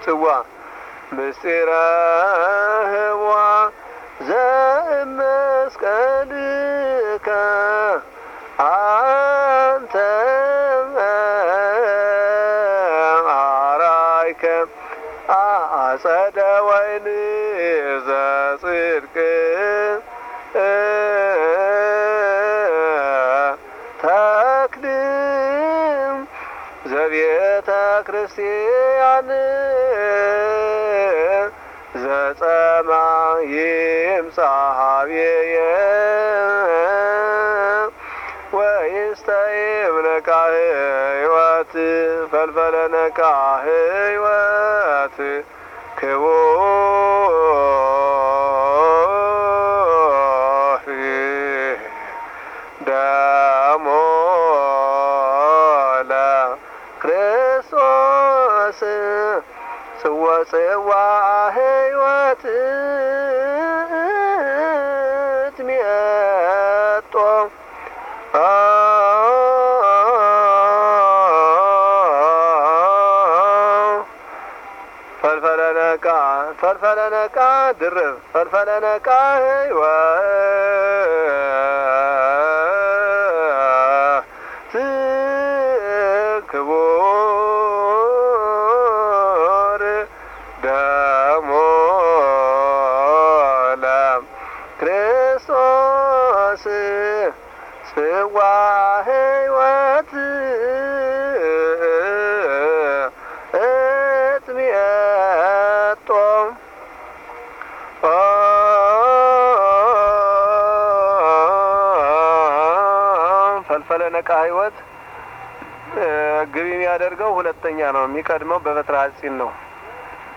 ጽዋ ምስጢረ ህዋ ዘእመስቀልከ አንተ አራይከ አጸደ ወይን ዘጽድቅ ተክልም ዘቤተ ክርስቲያን ዘጸማ ይምጻሃብየ ወይስተይም ነቃ ህይወት ፈልፈለ ነቃ ህይወት ክቡር ደሞ ለክርስቶስ ጽዋ ጽዋ ህይወት ትሜጦ ፈልፈለ ነቃ ፈልፈለ ነቃ ድርብ ፈልፈለ ነቃ ህይወት ክቡር ደሞ ለክርስቶስ ጽዋ ህይወት እጥሜጦ ፈልፈለ ነቃ ህይወት ግቢ የሚያደርገው ሁለተኛ ነው። የሚቀድመው በበትረ ሐጺን ነው።